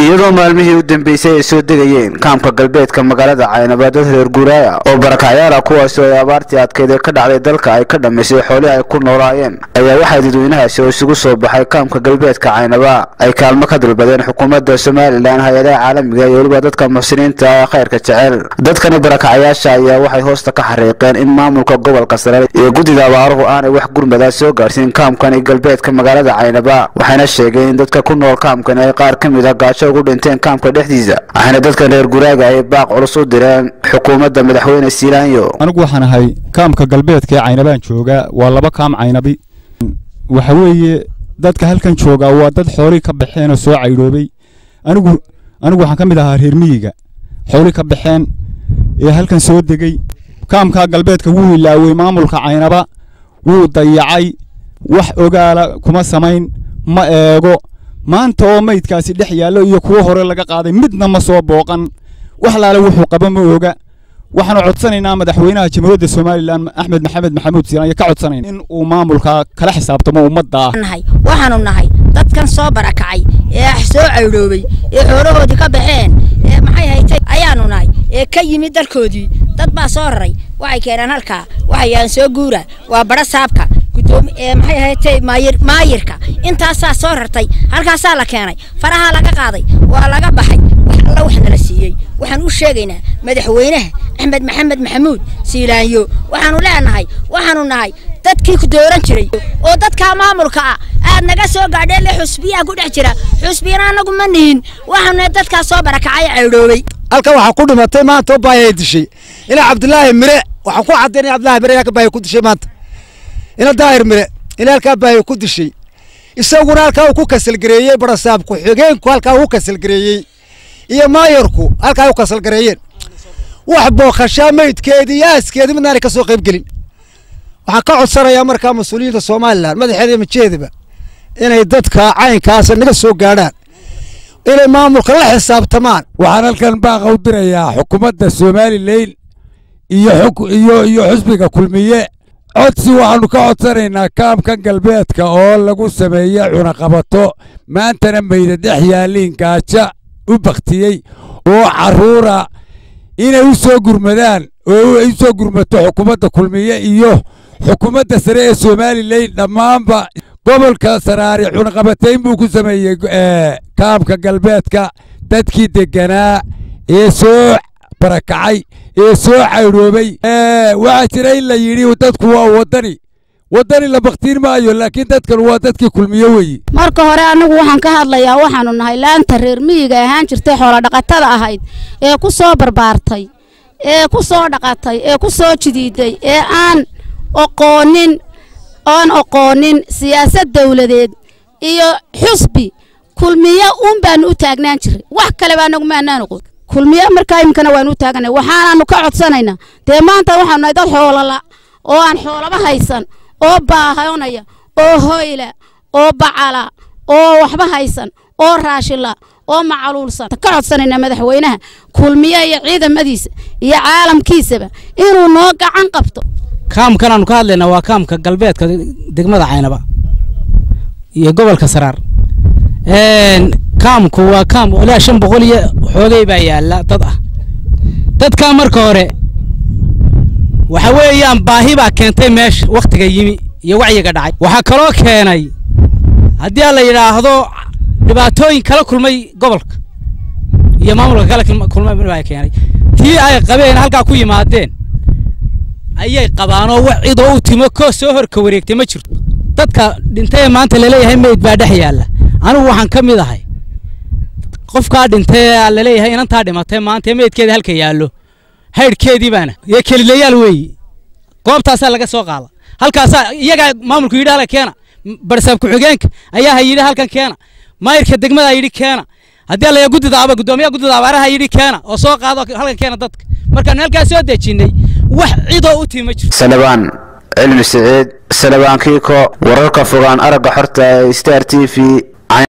iyadoo maalmihii u dambeysay ay soo degayeen kaamka galbeedka magaalada caynaba dad reer guuraaya oo barakacyaala kuwaasi oo ay abaartii adkeyd ee ka dhacday dalka ay ka dhammaysay xoolihii ay ku noolaayeen ayaa waxaa dadweynahaasi oo isugu soo baxay kaamka galbeedka caynaba ay kaalmo ka dalbadeen xukuumadda somalilan hay-adaha caalamiga iyo weliba dadka muxsiniinta ee khayrka jecel dadkani barakacyaasha ayaa waxay hoosta ka xariiqeen in maamulka gobolka sare iyo guddida abaaruhu aanay wax gurmada soo gaarsiin kaamkani galbeedka magaalada caynaba waxayna sheegeen in dadka ku nool kaamkani ay qaar ka mid a gaajo ugu dhinteen kaamka dhexdiisa waxayna dadkan reer guraaga ay baaq culus u direen xukuumadda madaxweyne siilaanyo anigu waxaan ahay kaamka galbeedka ee caynabaan joogaa waa laba kaam caynabi waxa weeye dadka halkan joogaa waa dad xoolii ka baxeen oo soo caydhoobay anigu anigu waxaan ka mid ahaa reer miyiga xoolii ka baxeen ee halkan soo degey kaamkaa galbeedka wuu ilaawey maamulka caynaba wuu dayacay wax ogaala kuma samayn ma eego maanta oo maydkaasi dhex yaallo iyo kuwo hore laga qaaday midna ma soo booqan wax laale wuxuu qaba ma oga waxaanu codsanaynaa madaxweynaha jamhuuriyadda somalilan axmed maxamed maxamuud siinaaya ka codsanayna in uu maamulka kala xisaabtamo ummadda ah waxaanu nahay dadkan soo barakacay ee soo caydhoobay ee xoolahoodii ka baxeen ee maxay haytay ayaanu nahay ee ka yimid dalkoodii dad baa soo raray waxay keeneen halkaa waxayaan soo guura waa badha saabka maxay haytay maayirka intaasaa soo rartay halkaasaa la keenay farahaa laga qaaday waa laga baxay wax alla wax nala siiyey waxaan u sheegaynaa madaxweynaha axmed maxamed maxamuud siilaanyo waxaanu leenahay waxaanu nahay dadkii ku dooran jiray oo dadkaa maamulka ah aad naga soo gaadheen le xusbiyaa ku dhex jira xusbiyana anagu ma nihin waxaanu dadkaa soo barakacay caydhoobay halkan waxaa ku dhimatay maanta oo baayay dishay ilaa cabdilaahi mire waxaan ku cadaynaya cabdilaahi mire halka baayay ku dishay maanta ina daahir mire ina halkaa baayay ku dishay isaguna halkaa uu ku kasalgareeyey barasaab ku-xigeenku halkaa uu kasalgareeyey iyo maayarku halkaa u kasalgareeyeen wax booqashaa maydkeedii iyo aaskeedii midnaanay ka soo qayb gelin waxaan ka codsanayaa markaa mas-uuliyiinta somalilan madaxeeda iyo majeedaba inay dadka caynkaasa naga soo gaadhaan inay maamulka la xisaabtamaan waxaan halkan baaqa u dirayaa xukuumadda somalilan iyo iyo iyo xusbiga kulmiye codsi waxaannu ka codsanaynaa kaamkan galbeedka oo lagu sameeye cunaqabato maantana mayda dhex yaaliin gaaja u baktiyey oo carruura inay u soo gurmadaan oo ay u soo gurmato xukuumadda kulmiye iyo xukuumadda sare ee somalilan dhammaanba gobolka saraari cunaqabatayn buu ku sameeyey kaamka galbeedka dadkii degganaa ee soo barakacay ee soo caydhoobay waxaa jira in la yidhi dadku waa waddani waddani la baktiin maayo laakiin dadkan waa dadkii kulmiye weeye marka hore annagu waxaan ka hadlayaa waxaanu nahay laanta reer miyiga ahaan jirtay xoolodhaqatada ahayd ee ku soo barbaartay ee ku soo dhaqatay ee ku soo jidiiday ee aan oqoonin oon oqoonin siyaasad dawladeed iyo xusbi kulmiye uun baanu u taagnaan jiray wax kaleba annagu maanaan oqon kulmiye markaa iminkana waanu u taaganay waxaanaanu ka codsanaynaa dee maanta waxaanu nahay dad xoolala oo aan xoolaba haysan oo baahanaya oo hoyla oo bacala oo waxba haysan oo raashila oo macaluulsan ka codsanaynaa madaxweynaha kulmiye iyo ciidamadiisa iyo caalamkiisaba inuu noo gacan qabto kaamkan aanu ka hadlaynaa waa kaamka galbeedka degmada caynaba iyo gobolka saraar kaamku waa kaam ilaa shan boqol iyo xoogay baa yaalla dad ah dadkaa marka hore waxa weeyaan baahi baa keentay meesha wakhtiga yimi iyo wacyiga dhacay waxaa kaloo keenay haddii la yidhaahdo dhibaatooyin kala kulmay gobolka iyo maamulka kala kulmay baa keenay tii ay qabeen halkaa ku yimaadeen ayay qabaanoo wax cidoo u timo koo soo horka wareegtay ma jirto dadka dhintay ee maanta laleeyahay meyd baa dhex yaalla anigu waxaan ka mid ahay qofkaa dhintay ee laleeyahay inantaa dhimatay maanta ee meydkeeda halka yaallo haydhkeedii baana iyo kelilayaal weeye goobtaasaa laga soo qaada halkaasaa iyagaa maamulku yidhi halka keena barsaab ku-xigeenka ayaa ha yidhi halkan keena maayirka degmada yidhi keena haddii la guddida aba guddoomiyaha guddida abaaraha yidhi keena oo soo qaado halkan keena dadka markaanu halkaas soo dejinnay wax cidoo u timi ma jirto salabaan cilmi siciid salabaan kiiko wararka fogaan aragga xorta ee star t v